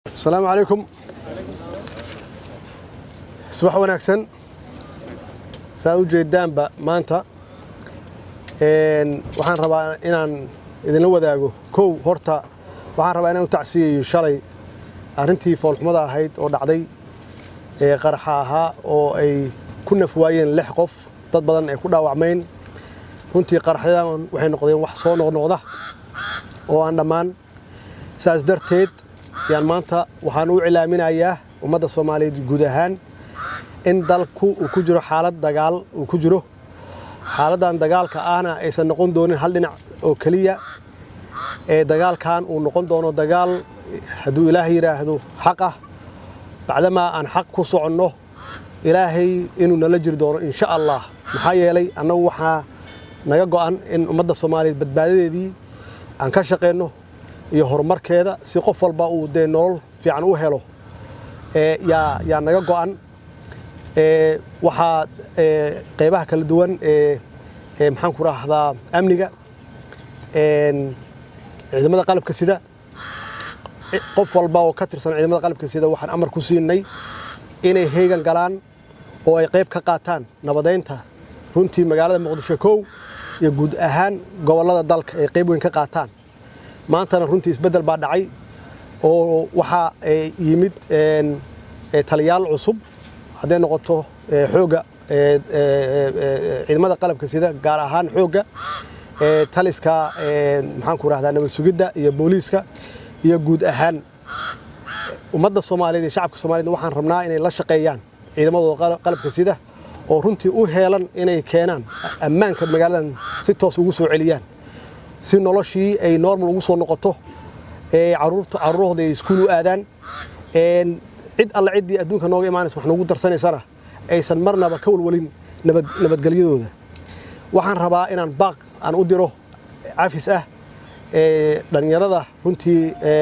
asalaamu calaykum subax wanaagsan saa u jeedaanba maanta waxaan rabaa inaan idinla wadaago kow horta waxaan rabaa inaan u tacsiyayo shalay arrintii foolxumada ahayd oo dhacday ee qaraxa ahaa oo ay ku nafwaayeen lix qof dad badan ay ku dhaawacmayn runtii qaraxyadan waxay noqdeen wax soo noqnoqda oo aan dhammaan saas darteed yaan maanta waxaan u cilaaminayaa ummadda soomaaliyeed guud ahaan in dalku uu ku jiro xaalad dagaal uu ku jiro xaaladdan dagaalka ahna aysan noqon doonin hal dhinac oo keliya ee dagaalkan uu noqon doono dagaal hadduu ilaah yidhaahdo xaq ah bacdamaa aan xaq ku soconno ilaahay inuu nala jiri doono insha allah maxaa yeelay annagu waxaa naga go'an in ummadda soomaaliyeed badbaadadeedii aan ka shaqayno iyo horumarkeeda si qof walba uu dee nolol fiican u helo yaa yaa naga go'an waxaa qaybaha kala duwan ee maxaan ku raahdaa amniga ciidamada qalabka sida qof walba oo ka tirsan ciidamada qalabka sida waxaan amar ku siinay inay heegan galaan oo ay qayb ka qaataan nabadaynta runtii magaalada muqdisho kow iyo guud ahaan gobollada dalka ay qayb weyn ka qaataan maantana runtii isbeddel baa dhacay oo waxaa yimid taliyaal cusub hadday noqoto xoogga ciidamada qalabka sida gaar ahaan xoogga taliska maxaan ku rahdaa nabad sugidda iyo booliiska iyo guud ahaan ummadda soomaaliyeed iyo shacabka soomaaliyed waxaan rabnaa inay la shaqeeyaan ciidamadooda qalabka sida oo runtii u heelan inay keenaan ammaanka magaaladan si toos ugu soo celiyaan si noloshii ay normal ugu soo noqoto caruurahooda ay iskuul u aadaan cid alle ciddii adduunka nooga imaanaysa wax noogu darsanaysana aysan marnaba ka walwalin nabadgelyadooda waxaan rabaa inaan baaq aan u diro cafis ah dhallinyarada runtii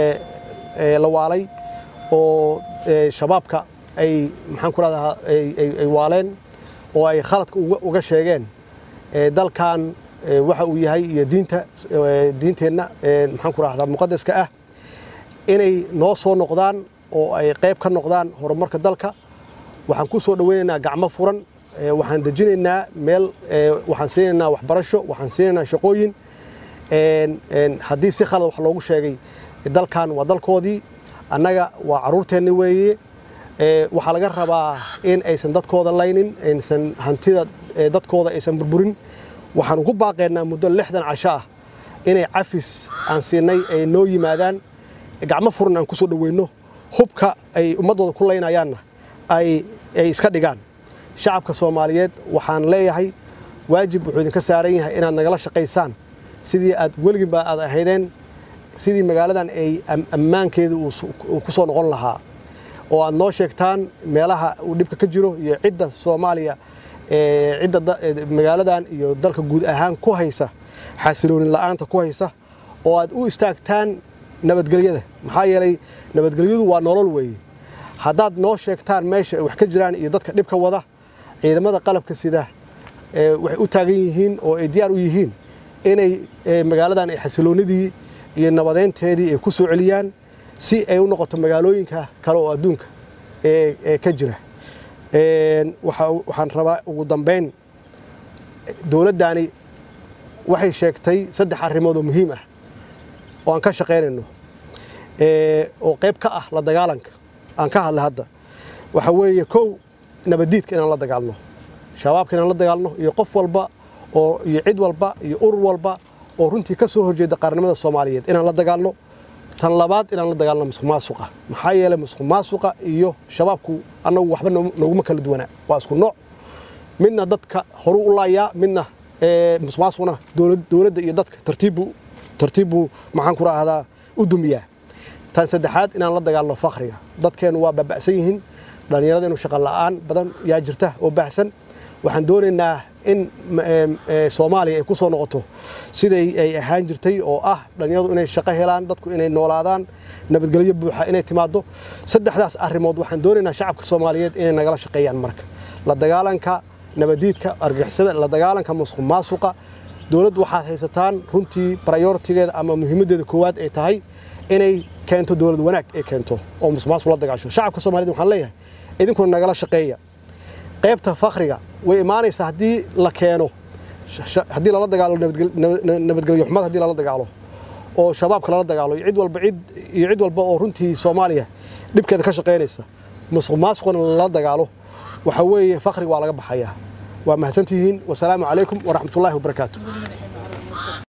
la waalay oo shabaabka ay maxaan ku rahdaa ay waaleen oo ay khaladka uga sheegeen dalkan waxa uu yahay iyo diinta diinteenna maxaan ku rahdaa muqadaska ah inay noo soo noqdaan oo ay qayb ka noqdaan horumarka dalka waxaan ku soo dhoweynaynaa gacmo furan waxaan dejinaynaa meel waxaan siinaynaa waxbarasho waxaan siinaynaa shaqooyin haddii si khalad wax loogu sheegay dalkan waa dalkoodii annaga waa carruurteenni weeye waxaa laga rabaa in aysan dadkooda laynin aysan hantida dadkooda aysan burburin waxaan ugu baaqaynaa muddo lixdan casho ah inay cafis aan siinay ay noo yimaadaan gacmo furan aan ku soo dhoweyno hubka ay ummaddooda ku laynayaanna ay iska dhigaan shacabka soomaaliyeed waxaan leeyahay waajib wuxuu idinka saaran yahay inaad nagala shaqaysaan sidii aad weliginba aad ahaydeen sidii magaaladan ay ammaankeeda uu ku soo noqon lahaa oo aad noo sheegtaan meelaha uu dhibka ka jiro iyo cidda soomaaliya cidda magaaladan iyo dalka guud ahaan ku haysa xasiloonin la'aanta ku haysa oo aad u istaagtaan nabadgelyada maxaa yeelay nabadgelyadu waa nolol weeye haddaad noo sheegtaan meesha ay wax ka jiraan iyo dadka dhibka wada ciidamada qalabka sida waxay u taagan yihiin oo ay diyaar u yihiin inay magaaladan ay xasiloonidii iyo nabadeynteedii ay ku soo celiyaan si ay u noqoto magaalooyinka kale oo adduunka ee ka jira waxaan rabaa ugu dambayn dowladdani waxay sheegtay saddex arrimood oo muhiim ah oo aan ka shaqaynayno oo qayb ka ah la dagaalanka aan ka hadlay hadda waxa weeye kow nabaddiidka inaan la dagaalno shabaabka inaan la dagaalno iyo qof walba oo iyo cid walba iyo urur walba oo runtii ka soo horjeeda qaranimada soomaaliyeed inaan la dagaalno tan labaad inaan la dagaalno musuq maasuqa maxaa yeelay musuq maasuqa iyo shabaabku annagu waxba nooguma kala duwanaa waa isku nooc midna dadka horu u laayaa midna musuq maasuqna dowladda iyo dadka tartiibbu tartiibbu maxaan ku raahdaa u dumiyaa tan saddexaad inaan la dagaalno fakhriga dadkeennu waa baaba'san yihiin dhallinyaradeennu shaqo la'aan badan yaa jirta oo baahsan waxaan doonaynaa in soomaaliya ay ku soo noqoto siday ay ahaan jirtay oo ah dhallinyaradu inay shaqo helaan dadku inay noolaadaan nabadgelyo buuxa inay timaado saddexdaas arrimood waxaan doonaynaa shacabka soomaaliyeed inay nagala shaqeeyaan marka la dagaalanka nabaddiidka argixisada la dagaalanka musuq maasuqa dowladdu waxaad haysataan runtii prioritigeeda ama muhiimaddeeda koowaad ay tahay inay keento dowlad wanaag ay keento oo musuqmaasuq la dagaasho shacabka soomaaliyed waxaan leeyahay idinkuna nagala shaqeeya qaybta fakriga way imaanaysaa haddii la keeno haddii lala dagaalo nabadgelyo xumad haddii lala dagaalo oo shabaabka lala dagaalo cid walba cid iyo cid walba oo runtii soomaaliya dhibkeeda ka shaqaynaysa musuq maasuqna lala dagaalo waxa weeye fakriga waa laga baxayaa waa mahadsantihiin wasalaamu calaykum waraxmatullaahi wabarakaatu